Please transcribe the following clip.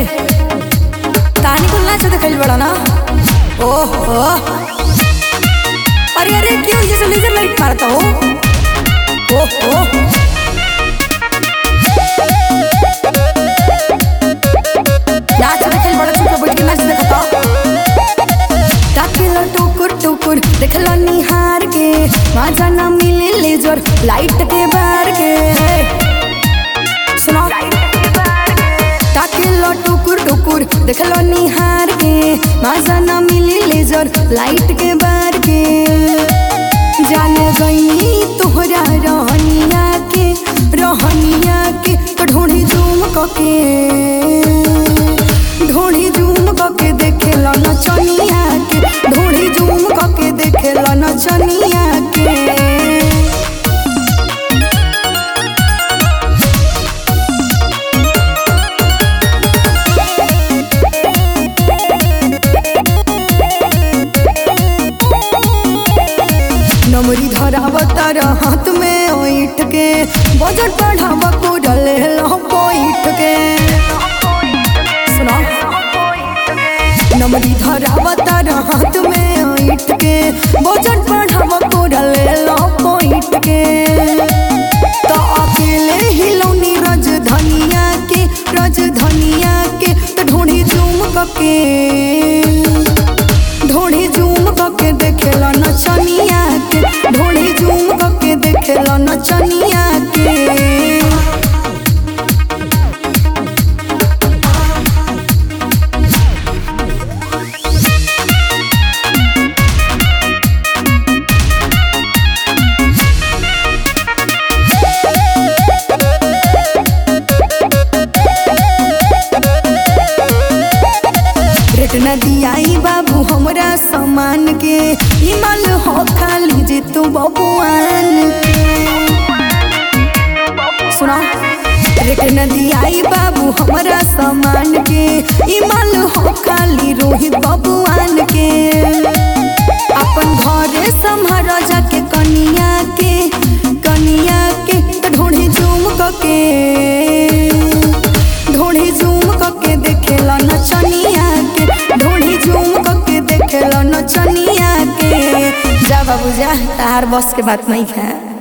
तानी कुल नाच देखल बड़ा ना ओहो अरे अरे क्यों जैसे लेजर लाइट मारता हो ओहो नाच देखल बड़ा चुप बैठ के नाच देखता ताकेला टुकुर टुकुर देखला निहार के मजा ना मिले लेजर लाइट के बार के सुनो ताकेला टुकुर टुकुर देखला निहार के मजा ना मिले लेजर लाइट के बार के जाने गई तोहरा रहनिया के रहनिया के तो ढूंढी जूम कके ढूंढी जूम कके देखेला नचनिया के ढूंढी जूम कके देखेला नचनिया के नमरी धराव तार हाथ में ओइठ के बजट बढ़ाव को डले लो पोइठ के सुनो नमरी धराव तार हाथ में ओइठ के बजट बढ़ाव को डले लो पोइठ के तो अकेले हिलौनी रज धनिया के रज धनिया के तो ढूंढी जूम कके ढोड़ी जूम कके देखेला नचनिया के ढोड़ी जूम कके देखेला नचनिया के रेट न दियाई बाबू हमरा सामान के ई माल हो खाली जे तू बबुआन के सुना रेट न दियाई बाबू हमरा सामान के ई माल हो खाली रोहित बबुआन के अपन घरे संभार जाके कनिया के कनिया के तो ढूंढी जूम कके ढोढ़ी जूम कके देखेला नचनिया के ढोढ़ी जूम कके देखेला नचनिया के जा बाबू जा तार बस के बात नहीं है